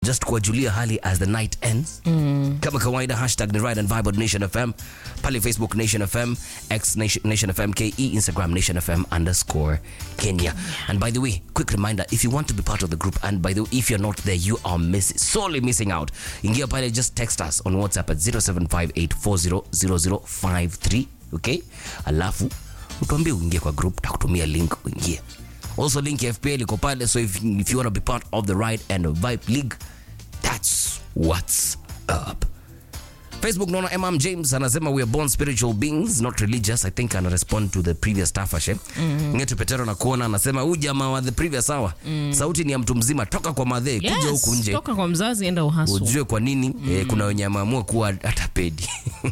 just kuwajulia hali as the night ends mm. kama kawaida hashtag ni ride and vibe on nation fm pale facebook nation fm x nation, nation fm ke instagram nation fm underscore kenya and by the way quick reminder if you want to be part of the group and by the way if you're not there you are miss, sorely missing out ingia pale just text us on whatsapp at 0758400053 okay alafu utuambie uingie kwa group takutumia link uingie also link ya fpl iko pale so if, if you want to be part of the ride and vibe league that's what's up facebook naona mm james anasema we are born spiritual beings not religious i think ana respond to the previous tafashe mm-hmm. ngetu petero na kuona anasema huyu jamaa wa the previous hour mm. sauti ni ya mtu mzima toka kwa madhee kuja Yes, huku nje toka kwa mzazi enda uhasu ujue kwa nini mm. eh, kuna wenye ameamua kuwa atapedi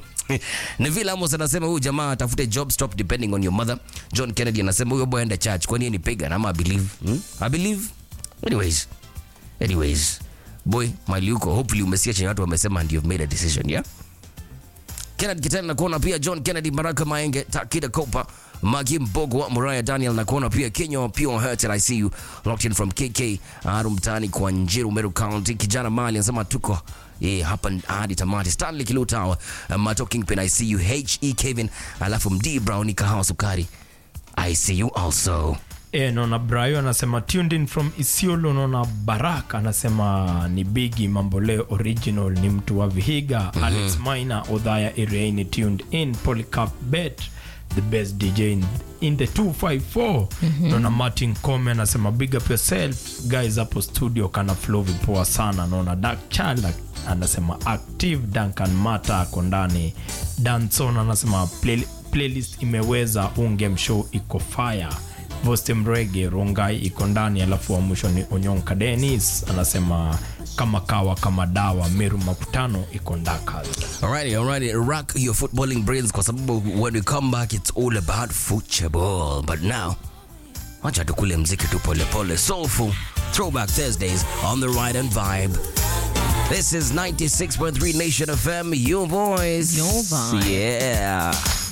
Neville Amos anasema huyu jamaa atafute job stop depending on your mother. John Kennedy anasema huyo boy enda church kwani yeye ni pagan ama I believe. Hmm? I believe. Anyways. Anyways. Boy, mali uko hopefully umesikia chenye watu wamesema and you've made a decision, yeah? Kennedy Kitana na kuona pia John Kennedy, Baraka Maenge, Takida Kopa, Magi Mbogo, Muraya Daniel na kuona pia Kenya Pure Hurt I see you locked in from KK Aru mtaani kwa Njiru Meru County. Kijana Mali anasema tuko eh, hapa hadi tamati. Stanley Kilutawa, uh, Mato Kingpin I see you, HE Kevin, alafu Md Brown kahawa sukari. I see you also. E, naona Brayo anasema tuned in from Isiolo. Naona Barak anasema ni Bigi Mamboleo original, ni mtu wa Vihiga. mm-hmm. Alex Maina Odhaya Iriaini tuned in. Polycarp Bet the best DJ in, in the 254. mm-hmm. Naona Martin Come anasema big up yourself guys hapo studio, kana flow vipoa sana. Naona Dark Child anasema active. Duncan Mata ako ndani. Danson anasema play, playlist imeweza ungem show iko fire Voste Mrege Rongai iko ndani, alafu wa mwisho ni Onyonka Dennis anasema kama kawa kama dawa. Meru Makutano iko ndaka. Alrighty, alrighty. Rock your footballing brains kwa sababu when we come back it's all about football. But now, wacha tukule mziki tu pole pole. Soulful Throwback Thursdays on the Ride and Vibe. This is 96.3 Nation FM, your voice. Your vibe. Yeah.